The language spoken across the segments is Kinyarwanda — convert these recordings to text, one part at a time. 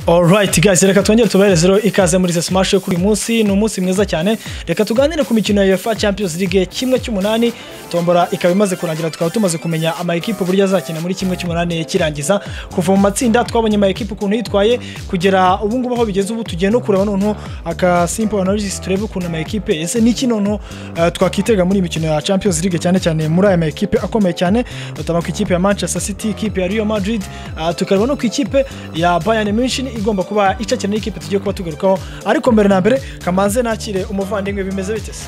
Alright guys reka twongere tubaherezeho ikaze muri smash yo kuri uyu munsi ni umunsi mwiza cyane reka tuganire ku mikino ya UEFA Champions League kimwe cy'umunani tombora ikaba imaze kurangira tukaba tumaze kumenya amakipe uburyo azakina muri kimwe cy'umunani kirangiza kuva mu matsinda twabonye amakipe ukuntu yitwaye kugera ubu ngubu aho bigeze ubu tugiye no kureba noneho aka simple analysis turebe ukuntu amakipe ese n'iki noneho eh, twakitega muri iyi mikino ya Champions League cyane cyane muri aya makipe akomeye cyane tutabona ku ikipe ya Manchester City ikipe ya Real Madrid ah, tukareba no ku ikipe ya Bayern Munich igomba kuba icakira n'ikipe tugiye kuba tugarukaho ariko mbere na mbere kamanze nakire umuvandimwe bimeze bite se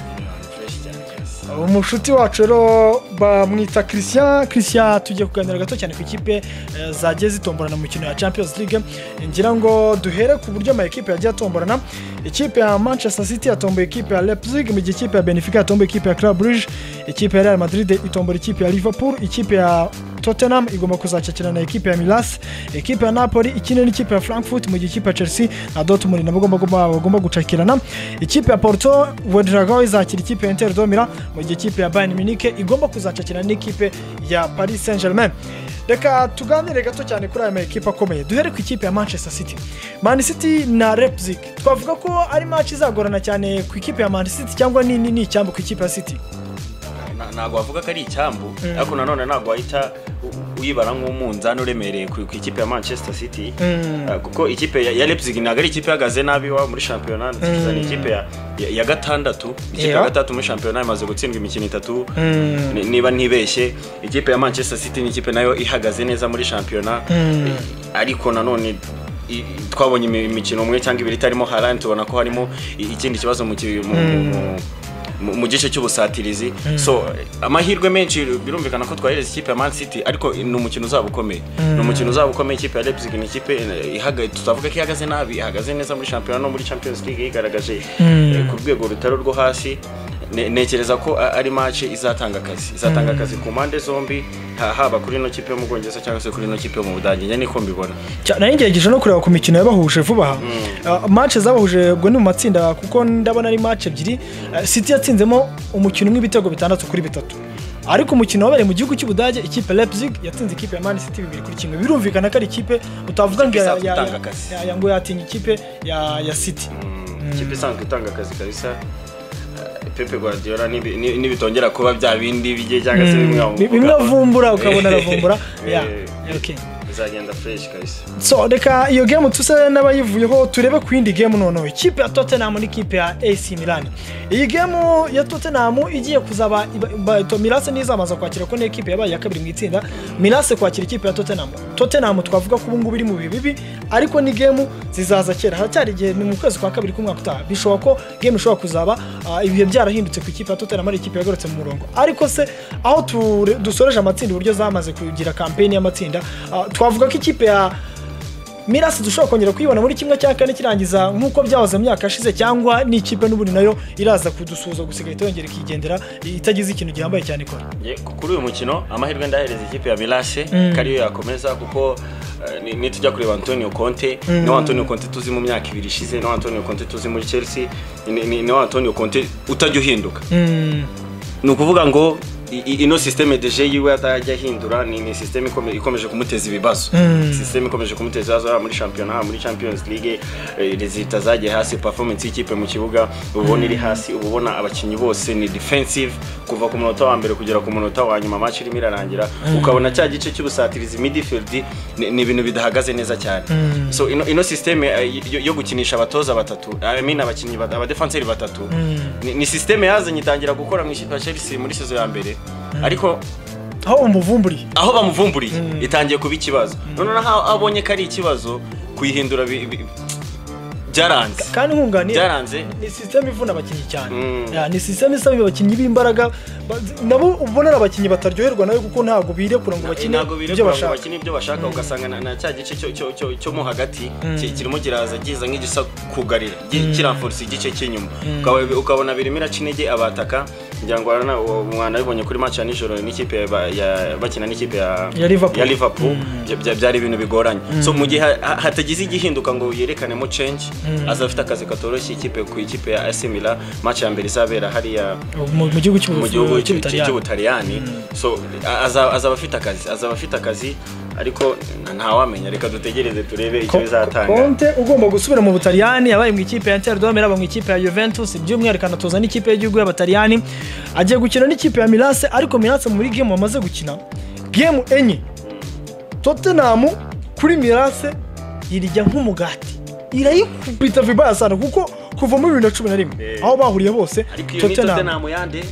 umushuti wacu rero bamwita christian christian tugiye kuganira gato cyane ku ikipe eh, zagiye zitomborana mu mikino ya champions league ngira ngo duhere ku buryo amakipe yagiye atomborana ikipe ya manchester city yatomboye ikipe ya leipzig mu gihe ikipe ya benfica yatomboye ikipe ya club rouge ikipe ya real madrid itombora ikipe ya liverpool ikipe ya tottenham igomba kuzakirana na ikipe ya milas ikipe ya napoli ikine n'ikipe ya frankfurt mu gihe ikipe ya chelsea na dortmund nabo bagomba- bagomba bagomba gucakirana ikipe ya porto wedragaho izakira ikipe ya inter domira mu gihe ikipe ya bayern munich igomba kuzacakirana n'ikipe ya paris saint germain reka tuganire gato cyane kuri aya makipe akomeye duhere ku ikipe ya manchester city man city na leipzig twavuga ko ari match izagorana cyane ku ikipe ya man city cyangwa ni ni- ni icyambu ku ikipe ya city Na- ntabwo wavuga ko ari icyambu ariko nanone ntabwo wahita u- uyibara nk'umunzani uremereye ku ku ikipe ya manchester city Ah, kuko ikipe ya ya leipzig ntabwo ari ikipe ihagaze nabi iwabo muri shampiyona nziza ni ikipe ya- ya ya gatandatu ikipe Yeah. ya gatandatu muri shampiyona imaze gutsindwa imikino itatu ni- niba ntibeshye ikipe ya manchester city ni ikipe nayo ihagaze neza muri shampiyona ariko nanone i- i- twabonye imi- imikino umwe cyangwa ibiri itarimo harani tubona ko harimo i- ikindi kibazo mu ki- mu- mu- mu- mu gice cy'ubusatirizi so amahirwe menshi birumvikana ko twahereza ikipe ya man city ariko ni umukino uzaba ukomeye ni umukino uzaba ukomeye ikipe ya leipzig ni ikipe eh, ihaga- tutavuga ko ihagaze nabi ihagaze neza muri shampiyona no muri champions league yigaragaje eh, ku rwego rutari urwo hasi Ne- ntekereza ko a- ari match izatanga akazi izatanga akazi ku mpande zombi ha- haba kuri ino kipe yo mu bwongereza cyangwa se kuri ino kipe yo mu budage njye niko mbibona Cya- nari ngerageje no kureba ku mikino yabahuje vuba aha Ah, match zabahuje ubwo ni mu matsinda kuko ndabona ari match ebyiri Ah, city yatsinzemo umukino umwe ibitego bitandatu kuri bitatu ariko umukino wabereye mu gihugu cy'ubudage ikipe ya leipzig yatsinze ikipe ya man city bibiri kuri kimwe birumvikana ko ari ikipe utavuga ngo ya- Isanzwe ya- itanga akazi. ya- ya- ngo yatinya ikipe ya ya city ikipe isanzwe itanga akazi kabisa pepe guardiola nibi- ni- nibitongera kuba bya bindi bijye cyangwa se bimwe Bi- bimwe avumbura ukabona aravumbura Yeah, Eh. okay. bizagenda fresh kabisa so reka iyo gemu tuse n'abayivuyeho turebe ku yindi gemu noneho ikipe ya tottenham n'ikipe ya ac milan iyi gemu ya tottenham igiye kuzaba iba- iba- to- mirase ntizamaza kwakira ko n'ikipe yabaye iya kabiri mu itsinda mirase kwakira ikipe ya tottenham tottenham twavuga ko ubu ngubu iri mu bihe bibi ariko ni gemu zizaza kera haracyari igihe ni mu kwezi kwa kabiri k'umwaka utaha bishoboka ko gemu ishobora kuzaba ah, ibihe byarahindutse ku ikipe ya tottenham ari ikipe yagarutse mu murongo ariko se aho ture- dusoreje amatsinda uburyo zamaze kugira kampeni y'amatsinda ah, twavuga ko ikipe ya mirasi dushobora kongera kuyibona muri kimwe cya kane kirangiza nk'uko byahoze mu myaka yashize cyangwa n'ikipe n'ubundi nayo iraza kudusuhuza gusa igahita yongera ikigendera itagize ikintu gihambaye cyane ikora Ye- ku- kuri uyu mukino amahirwe ndahereza ikipe ya Mirase ko ariyo yakomeza kuko eh, ni- nitujya kureba Antonio Conte ni wa Antonio Conte tuzi mu myaka ibiri ishize ni wa Antonio Conte tuzi muri Chelsea ni- ni ni wa Antonio Conte utajya uhinduka ni ukuvuga ngo i- i- ino sisiteme deje yiwe atajya ahindura ni, ni sisiteme ikome- ikomeje kumuteza ibibazo sisiteme ikomeje kumuteza ibibazo haba muri shampiyona haba muri champions league eh, rezita zagiye hasi performance y'ikipe mu kibuga uba ubona iri hasi uba ubona abakinnyi bose ni defensive kuva ku munota wa mbere kugera ku munota wa nyuma match irimo irarangira ukabona cya gice cy'ubusatirizi midfield ni ni ibintu bidahagaze neza cyane so ino, ino sisiteme eh, yo- yo gukinisha abatoza batatu I mean abakinnyi bat- abadefenseri batatu ni, ni sisiteme yazanye itangira gukora mu ikipe ya Chelsea muri sezo ya mbere ariko aho umuvumburiye aho bamuvumburiye itangiye kuba ikibazo noneho aho abonye ko ari ikibazo kuyihindura bi- bi- byaranze kandi nkunganiye byaranze ni sisiteme ivuna abakinnyi cyane Mm. Ya, ni sisiteme isaba abakinnyi b'imbaraga ba- nabo ubona ari abakinnyi bataryoherwa nayo kuko ntabwo birekura ngo bakine ntabwo ibyo birekura ngo bashaka bakine ibyo bashaka ugasanga na- na cya gice cyo- cyo- cyo- cyo mo hagati ki- kirimo kiraza giza nk'igisa kugarira gi- kiramforisa igice cy'inyuma Ukaba- ukabona birimo iraca intege abataka ngira ngo warana- uwo mwana abibonye kuri match ya nijoro n'ikipe ya- ba- ya- bakina n'ikipe ya Ya Liverpool. ya Liverpool bya- bya- byari ibintu bigoranye so mu gihe ha- ha- hatagize igihinduka ngo yerekanemo change aza afite akazi katoroshye ikipe ku ikipe ya AC Milan match ya mbere izabera hariya mu mu gihugu cy'u- mu gihugu cy'u- cy'u- cy'ubutaliyani cy'ubutaliyani so a- aza- azaba afite akazi azaba afite akazi ariko ntawamenya reka dutegereze turebe icyo Ko- bizatanga Conte ugomba gusubira mu Butaliyani yabaye mu ikipe ya Inter de Rome yaba mu ikipe ya Juventus by'umwihariko anatoza n'ikipe y'igihugu y'Abataliyani agiye gukina n'ikipe ya Milan ariko Milan muri game bamaze gukina game enye Tottenham kuri Milan irijya nk'umugati irayikubita vibaya sana kuko kuva muri bibiri na cumi na rimwe Eh. aho bahuriye bose ariko iyo ni Tottenham yande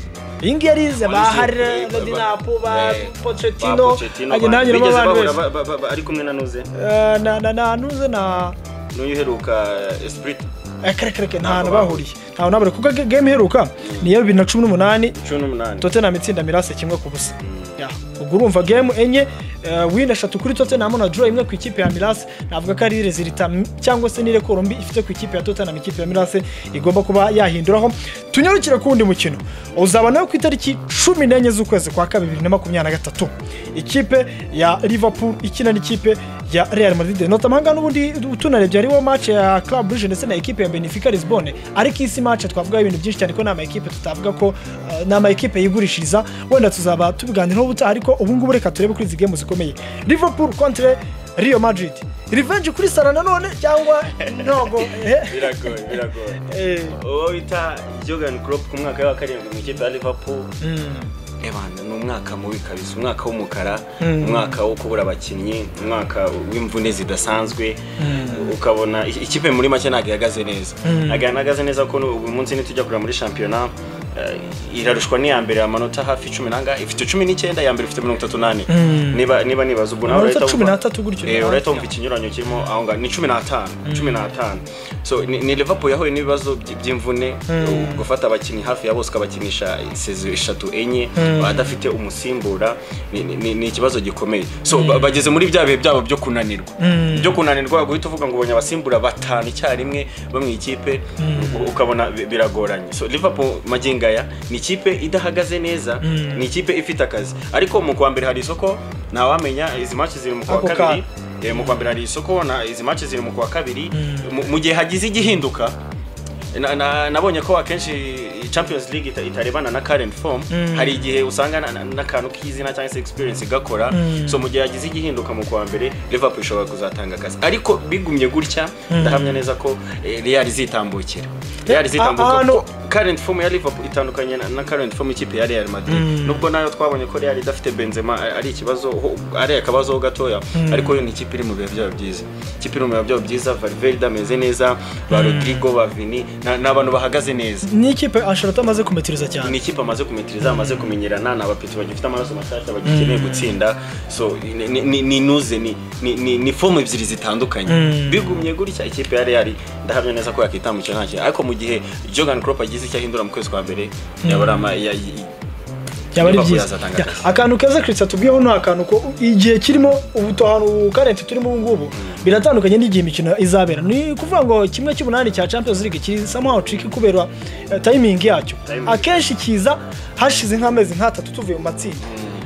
iyi ngiyi arize ba Walize- Harry eh, ba Dinapo ba eh, ba Pochettino Pochettino, agenda ba- yanyuramo bigeze abantu bahura bose ba- ba- ba- ba- ari kumwe na nuze Eh, na na na nuze na n'uyu uheruka esprit akareka nta hantu Ntabwo bahuriye ntawe nabura kuko ge- game iheruka niyo bibiri na cumi n'umunani cumi n'umunani tottenham itsinda mirase kimwe ku busa Ya, ubwo urumva game enye eh, win eshatu kuri tottenham na draw imwe ku ikipe ya mirase navuga ko ari rezilita m- cyangwa se n'irekoro mbi ifite ku ikipe ya tottenham ikipe ya mirase igomba kuba yahinduraho tunyarukire ku wundi mukino uzaba nawe ku itariki cumi n'enye z'ukwezi kwa kabiri bibiri na makumyabiri na gatatu ikipe ya liverpool ikina n'ikipe ya real madrid notamment ngaha n'ubundi tunarebye hariho match ya club brugge ndetse na ekipe ya benefica lisbonne ariko isi match twavugaho ibintu byinshi cyane ko ni amakipe tutavuga ko eh, ni amakipe yigurishiriza wenda tuzaba tubiganiraho ubutaha ariko ubu ngubu reka turebe kuri izi game zikomeye liverpool contre rio madrid revenge kuri sara nanone cyangwa ntogo eh, biragoye biragoye eh, uwo bita Jurgen Klopp ku mwaka wa karindwi mu ikipe ya Liverpool mm, ebana ni umwaka mubi kabisa umwaka w'umukara Mm. umwaka wo kubura abakinnyi umwaka w'imvune zidasanzwe Mm. ukabona i- ikipe muri make ntabwo ihagaze neza Mm. ntabwo ihagaze neza kuko uyu munsi nitujya kureba muri shampiyona eh, irarushwa n'iya mbere amanota hafi cumi n'angahe ifite cumi n'icyenda iya mbere ifite mirongo itatu n'ane Mm. niba niba nibaza ubwo nawe Amanota urahita cumi wumva- n'atatu gutyo. Eh, urahita wumva ikinyuranyo kirimo aho ngaho ni cumi n'atanu cumi n'atanu so ni ni liverpool yahuye n'ibibazo by- by'imvune Mm. gufata abakinnyi hafi ya bose ukabakinisha sezo eshatu enye Mm. adafite umusimbura ni- ni ni- ni ikibazo gikomeye so ba- bageze muri bya bihe byabo byo kunanirwa Mm. byo kunanirwa guhita uvuga ngo ubonye abasimbura batanu icyarimwe bo mu ikipe u- ukabona bi- biragoranye so liverpool magingo aya ni ikipe idahagaze neza Mm. ni ikipe ifite akazi ariko mu kwa mbere hari isoko ntawamenya izi match ziri mu kwa Ako kabiri Eh, mu kwa mbere hari isoko na izi match ziri mu kwa kabiri Mu- mu gihe hagize igihinduka na- na- nabonye ko akenshi champions league ita- itarebana na current form Mm. hari igihe usanga na- na- n'akantu k'izina cyangwa se experience igakora Mm. so mu gihe hagize igihinduka mu kwa mbere liverpool ishobora kuzatanga akazi ariko bigumye gutya ndahamya neza ko eh, real izitambukira real Ah, izitambuka ah, no. kuko current form ya liverpool itandukanye na- na current form ikipe ya real madrid Mm. nubwo nayo twabonye ko real idafite benzema a- ari ikibazo ho- ari akabazo ho gatoya ariko yo ni ikipe iri mu bihe byabo byiza ikipe iri mu bihe byabo byiza valverde ameze neza ba rodrigo ba vini na- ni abantu bahagaze neza ni ikipe anshorota amaze kumetiriza cyane ni ikipe amaze kumetiriza amaze kumenyerana ni abapeti bagifite amaraso mashyashya bagikeneye gutsinda so ni- ni- ni- ni nuze ni- ni- ni ni fomu ebyiri zitandukanye Mm. bigumye gutya ikipe ya real ndahamya neza ko yakitambukira nta kintu ariko mu gihe jogan crop agize icyo ahindura mu kwezi kwa mbere yabura ama- ya- ya- yaba ari Liverpool byiza yazatanga Ya, akazi. akantu keza kirisita tubwiyeho ni akantu ko igihe kirimo ubutohano karenti turimo ubu ngubu biratandukanye n'igihe imikino izabera ni ukuvuga ngo kimwe cy'umunani cya champions league kiri somehow tricky kubera eh, timing yacyo Timing. akenshi kiza hashize nk'amezi nk'atatu tuvuye mu matsinda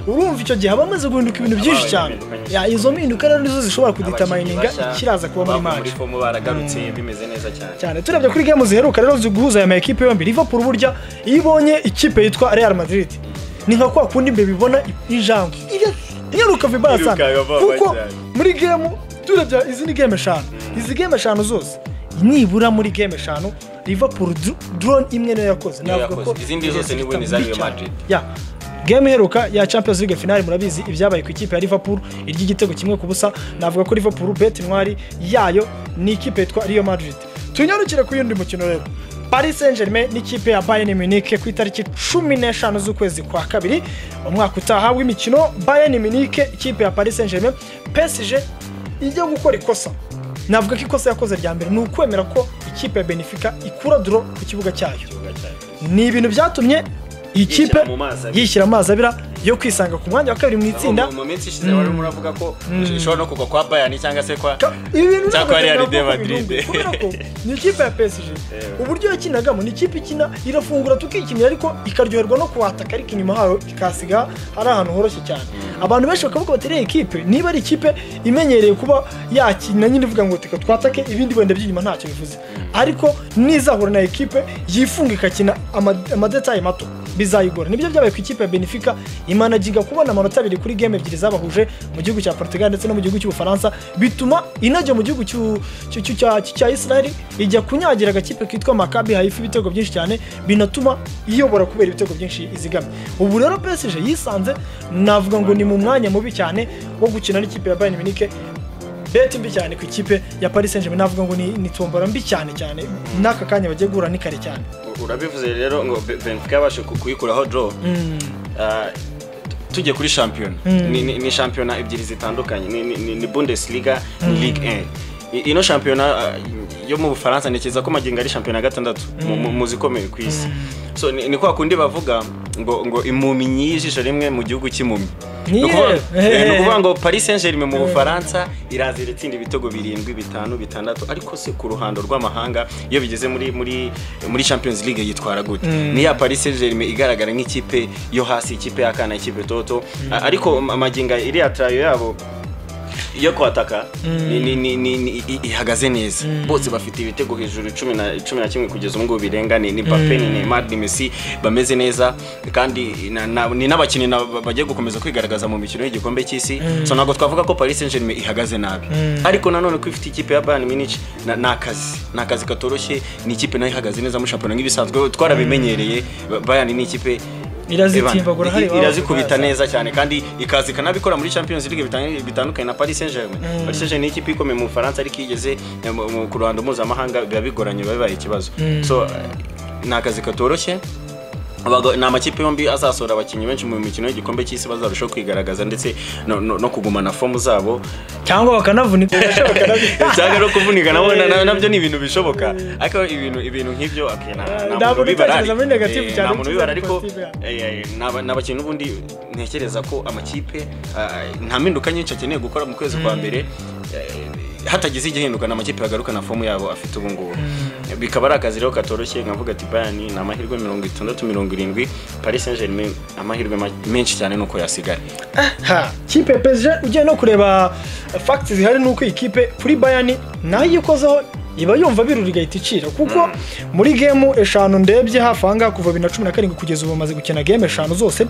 urumva icyo gihe hamaze guhinduka ibintu byinshi Habaye cyane impinduka Ya, izo mpinduka rero nizo zishobora kuditamayininga Abakinnyi bashya ikiraza kuba muri bavuye match fomu baragarutse bimeze neza cyane cyane turebye kuri game ziheruka rero ziguhuza aya makipe yombi Liverpool burya iyo ibonye ikipe yitwa Real Madrid ni nka kwa kundi mbe bibona injangwe iyaruka vibaya Iriruka sana vuba kuko cyane. muri game turebye izi ni game eshanu izi game eshanu zose nibura muri game eshanu Liverpool dr- drone imwe niyo yakoze Niyo Navuga yakoze. ko Izindi zose ni win mbi za Real cyane. Madrid. Ya, game iheruka ya Champions League finale murabizi ibyabaye ku ikipe ya Liverpool iry'igitego kimwe ku busa navuga ko Liverpool bet intwari yayo ni ikipe yitwa Real Madrid tunyarukire ku yindi mukino rero Paris Saint Germain n'ikipe ya Bayern Munich ku itariki cumi n'eshanu z'ukwezi kwa kabiri umwaka utaha w'imikino Bayern Munich ikipe ya Paris Saint Germain PSG ijya gukora ikosa navuga ko ikosa yakoze rya mbere ni ukwemera ko ikipe ya Benfica ikura duro ku kibuga cyayo Ikibuga cyane. ni ibintu byatumye ikipe Yishyira mu mazi abira. yishyira amazi abira yo kwisanga ku mwanya wa kabiri mu itsinda Mu- mu minsi ishize wari muravuga ko ishobora no kugwa kwa bayani cyangwa se kwa Ka- ibi bintu Cyakora ntabwo byavuga Real de Madrid. birungu, kubera ko ni ikipe ya PSG uburyo yakinagamo ni ikipe ikina irafungura tukikinira ariko ikaryoherwa no kuhataka ariko inyuma hayo ikasiga ari ahantu horoshye cyane abantu benshi bakavuga bati rero ikipe niba ari ikipe imenyereye kuba yakina nyine ivuga ngo reka twatake ibindi wenda by'inyuma ntacyo bivuze ariko nizahura na ekipe yifunga igakina ama- amadetaye mato bizayigora nibyo byabaye ku ikipe ya benefica imanagiga kubona amanota abiri kuri game ebyiri zabahuje mu gihugu cya portugal ndetse no mu gihugu cy'ubufaransa bituma inajya mu gihugu cy'u- cy'u- cy'u- cya- cya israel ijya kunyagira agakipe kitwa makabi hayifu ibitego byinshi cyane binatuma iyobora kubera ibitego byinshi izigamye ubu rero psg yisanze navuga ngo ni mu mwanya mubi cyane wo gukina n'ikipe ya bayern munich beti mbi cyane ku ikipe ya paris saint germain navuga ngo ni, ni tombora mbi cyane cyane n'aka kanya bagiye guhura ni kare cyane urabivuze rero ngo Be- benfica yabashe ku- kuyikuraho draw Ah, tu- tugiye kuri shampiyona ni, ni, ni shampiyona ebyiri zitandukanye ni, ni, ni- ni bundesliga ni ligue 1 I- ino shampiyona ah, yo mu bufaransa ntekereza ko magingo ari shampiyona ya gatandatu mu- mu- mu zikomeye ku isi so ni, ni kwa kundi bavuga ngo ngo impumyi nyijisho rimwe mu gihugu cy'impumyi Ni Ni ukuvuga- yewe. eh, ni ukuvuga ngo paris saint germain mu bufaransa iraza iratsinda ibitego birindwi bitanu bitandatu ariko se ku ruhando rw'amahanga iyo bigeze muri muri muri champions league yitwara gute ni ya paris saint germain igaragara nk'ikipe yo hasi ikipe y'akana ikipe toto A- ariko ma- maginga iriya tarayo yabo iyo kwataka ni- ni- ni- ni- ni- i- ihagaze neza bose bafite ibitego hejuru cumi na cumi na kimwe kugeza ubu ngubu birenga ni ni Mbappe, ni neymar ni messi bameze neza kandi na- na- ni n'abakinnyi na- bagiye gukomeza kwigaragaza mu mikino y'igikombe cy'isi so ntabwo twavuga ko paris saint germain ihagaze nabi ariko nanone ko ifite ikipe ya bayern munich na- ni akazi ni akazi katoroshye ni ikipe nayo ihagaze neza muri shampiyona nk'ibisanzwe twarabimenyereye bayern ni ikipe Irazitimbagura Evan, i- hariya irazikubita babaza. neza cyane kandi ikaza ikanabikora muri champions league bitanye- bitandukanye na paris saint germain paris saint germain ni ikipe ikomeye mu bufaransa ariko igeze ku ruhando mpuzamahanga biba bigoranye biba bibaye ikibazo so eh, ni akazi katoroshye Abaga- ni amakipe yombi azasohora abakinnyi benshi mu mikino y'igikombe cy'isi bazarushaho kwigaragaza ndetse no, no, no kugumana fomu zabo cyangwa bakanavunika cyangwa no kuvunika nabo na- na- nabyo ni ibintu bishoboka ariko ibintu ibintu nk'ibyo okay, nta- nta Nta muntu muntu ubibara, utekereza muri negative eh, cyane, nta muntu ubibara ariko positive, yeah. eh, eh, n'aba- n'abakinnyi n'ubundi ntekereza ko amakipe ah, nta mpinduka nyinshi akeneye gukora mu kwezi kwa mbere eh, hatagize igihinduka ni amakipe yagaruka na fomu yabo afite ubu ngubu bikaba ari akazi rero katoroshye nkavuga ati bayani ni amahirwe mirongo itandatu mirongo irindwi paris saint germain amahirwe ma- menshi cyane nuko yasigaye Ha, kipe psg ugiye no kureba fagiti zihari ni uko iyi kipe kuri bayani nayo iyo ikozeho iba yumva birura igahita icira kuko muri gemu eshanu ndebye hafi aha ngaha kuva bibiri na cumi na karindwi kugeza ubu bamaze gukina gemu eshanu zose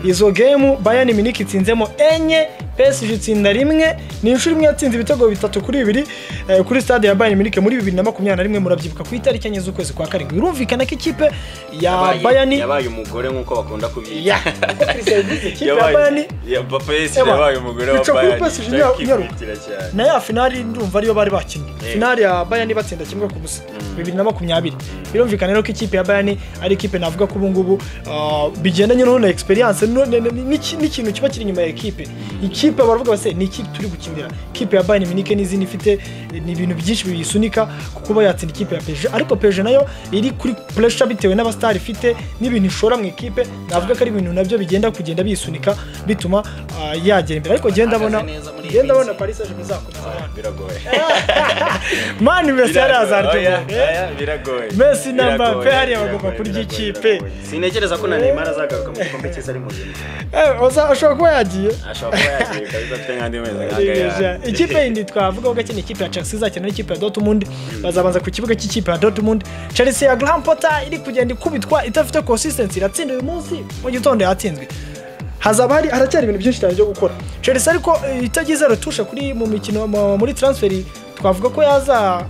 izo gemu bayani miniki itsinzemo enye psg itsinda rimwe ni inshuro imwe yatsinze ibitego bitatu kuri bibiri eh, kuri stade ya bayani miniki muri bibiri na makumyabiri na rimwe murabyibuka ku itariki enye z'ukwezi kwa karindwi birumvikana ko ikipe ya Yabaye- bayani yabaye umugore nk'uko bakunda kubyita ya kuko Christian yavuze, ikipe ya bayani pesi Eba, yabaye umugore wa ica kuri Bayern, PSG ica nyaru- nyaru. ikikira cyane. na ya finali ndumva ariyo bari bakinnye Eh. finali ya bayani batsinda kimwe ku busa bibiri na makumyabiri birumvikana rero ko ikipe ya bayani ari ikipe navuga ko ubungubu ah, bigendanye noneho na experience no- ne- ne- n'iki- n'ikintu kiba kiri inyuma ya ekipe ikipe baravuga base ni ikipe turi gukinira ikipe ya bayani minike n'izindi ifite eh, ni ibintu byinshi biyisunika ku kuba yatsinda ikipe ya peje ariko peje nayo iri kuri pressure bitewe n'abasitari ifite n'ibintu ishora mu ikipe navuga ko ari ibintu nabyo bigenda kugenda bisunika bituma ah, yagera imbere ariko genda abona Ahagaze neza muri iyi genda abona minsi. paris saint germain izakomeza abana. Biragoye. mani mbese yari Oya, hazaryohe oya, biragoye. Messi na Biragoye, Mbappe hariya bagomba biragoye, kurya biragoye, ikipe. biragoye. Sintekereza ko na Neymar azagaruka mu gikombe cy'isi ari muzima. ashobora kuba yagiye Ashobora kuba yagiye kabisa afite nk'andi mezi nk'aga Ririja. yandi. ikipe yindi twavugaho gake ni ikipe ya chelsea izakina n'ikipe ya dortmund bazabanza ku kibuga cy'ikipe ya dortmund chelsea ya graham potter iri kugenda ikubitwa idafite consistency iratsinda uyu munsi mu gitondo yatsinzwe hazaba hari haracyari ibintu byinshi cyane byo gukora chelsea ariko eh, itagize retushe kuri mu mikino mu- muri transferi twavuga ko yaza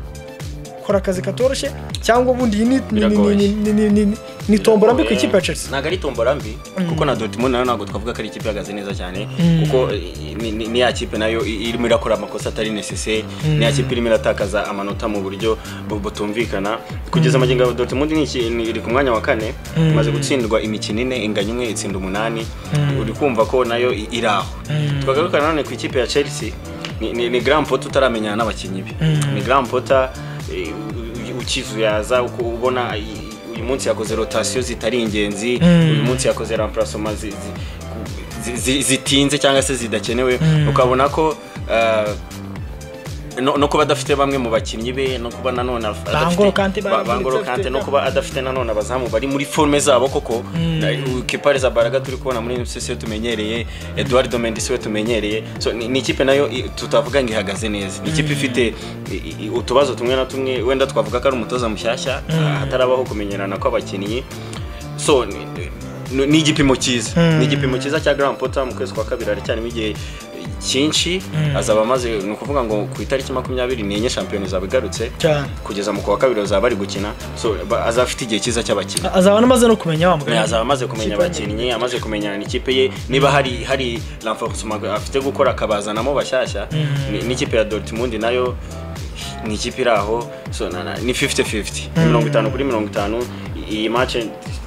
kora akazi katoroshye cyangwa ubundi iyi ni- ni- ni- ni- ni- ni- ni- ni- ni tombora mbi ku ikipe ya chelsea ntabwo ari tombora mbi kuko na dortmund nayo ntabwo twavuga ko ari ikipe ihagaze neza cyane kuko eh, ni- ni- ni ya kipe nayo i- irimo irakora amakosa atari necessaire ni ya kipe irimo iratakaza amanota mu buryo bu- butumvikana kugeza magingo ya dortmund ni iki- ni- iri ku mwanya wa kane imaze gutsindwa imikino ine inganya umwe itsinda umunani uri kumva ko nayo i- iri aho twagaruka nanone ku ikipe ya chelsea ni- ni ni grand potter utaramenyana n'abakinnyi be ni grand potter eh, u- u- ukizuyaza uko ubona i- uyu munsi yakoze rotasiyo zitari ingenzi uyu munsi yakoze remplacement zi- zi- ku- zi- zi- zitinze cyangwa se zidakenewe ukabona ko ah, no, no kuba adafite bamwe mu bakinnyi be no kuba nanone af- Bangolo adafite- Kante Ba- baramuretse Bangolo afite Kante no ibyago. kuba adafite nanone abazamu bari muri forme zabo koko Kepare Zabaraga turi kubona muri MCC we tumenyereye Eduardo Mendes we tumenyereye so ni, ni ikipe nayo i- tutavuga ngo ihagaze neza ni ikipe ifite i- i- utubazo tumwe na tumwe wenda twavuga ko ari umutoza mushyashya hatarabaho kumenyerana kw'abakinnyi so ni- ni ni igipimo cyiza ni igipimo cyiza cya Graham Potter mu kwezi kwa kabiri aracyarimo igihe cyinshi azaba amaze ni ukuvuga ngo ku itariki makumyabiri n'enye shampiyona izaba igarutse cyane kugeza mu kwa kabiri bazaba bari gukina so ba- azaba afite igihe cyiza cy'abakinnyi azaba anamaze no kumenya wa Eh, mugabo azaba amaze kumenya Ikipe. abakinnyi amaze kumenyana n'ikipe ye niba hari hari renforcement afite gukora akabazanamo bashyashya ni- n'ikipe ya Dortmund nayo ni ikipe iri aho so na- na- ni 50-50 ni mirongo itanu kuri mirongo itanu I- iyi match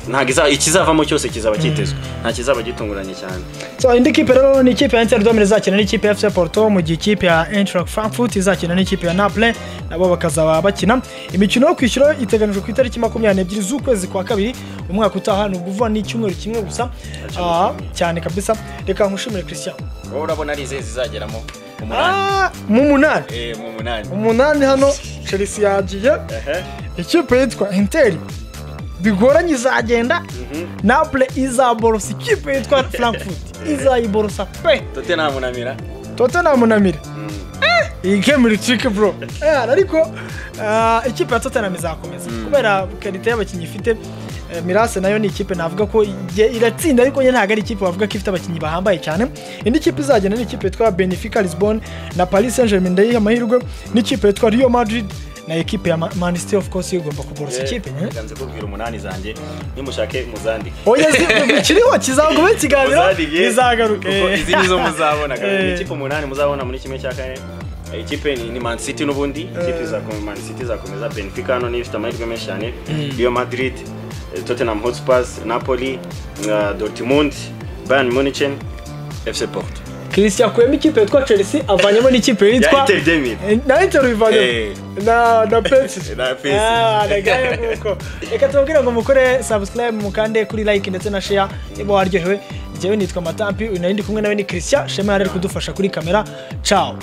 ntabwo iza- ikizavamo cyose kizaba kitezwe nta kizaba gitunguranye cyane So, indi kipe rero ni ikipe ya Interdom izakina n'ikipe ya FC Porto mu gihe ikipe ya Eintracht Frankfurt izakina n'ikipe ya Naples nabo bakazaba bakina imikino yo kwishyura iteganijwe ku itariki makumyabiri n'ebyiri z'ukwezi kwa kabiri umwaka utaha ni ukuvuga ni icyumweru kimwe gusa Ah, cyane kabisa reka nkushimire Christian wowe urabona ari izihe zizageramo umunani Ah, mu munani Eh, mu munani umunani hano Chelsea yagiye Ehe. ikipe yitwa Inter bigoranye izagenda Naples izaborosa ikipe yitwa Frankfurt izayiborosa pe Tottenham na Milan Tottenham na Milan iyi game iricike bro Eh, ariko ah, ikipe ya Tottenham izakomeza kubera karite y'abakinnyi ifite eh, mirase nayo ni ikipe navuga ko igiye iratsinda ariko nyine ntabwo ari ikipe wavuga ko ifite abakinnyi bahambaye cyane indi kipe izagenda ni ikipe yitwa Benfica Lisbon na Paris Saint Germain ndayiha amahirwe n'ikipe yitwa Real Madrid na ekipe ya Ma- Man City of course igomba kuborosa ikipe eh? reka nze kubwira umunani zanjye nimushake muzandike oya zi- kiriho kizagume ikiganiro Muzandige, izagaruke kuko izi nizo muzabona kabiri. Eh. Ni ikipe umunani muzabona muri kimwe cya kane Eh, ikipe ni, ni man city n'ubundi ikipe izakomeza man city izakomeza benfica hano niyo ifite amahirwe menshi cyane real madrid eh, tottenham hotspurs napoli na dortmund bayern munich fc porto christian akuyemo ikipe yitwa chelsea avanyemo n'ikipe ya yitwa inter demir na intero Eh. bivanye na na pesi Na Pepsi. nagaye nguko reka tubabwire ngo mukore subscribe mukande kuri like ndetse na share niba waryohewe njyewe nitwa matampi uyu nari ndi kumwe nawe ni christian shema yari ari kudufasha kuri kamera ciao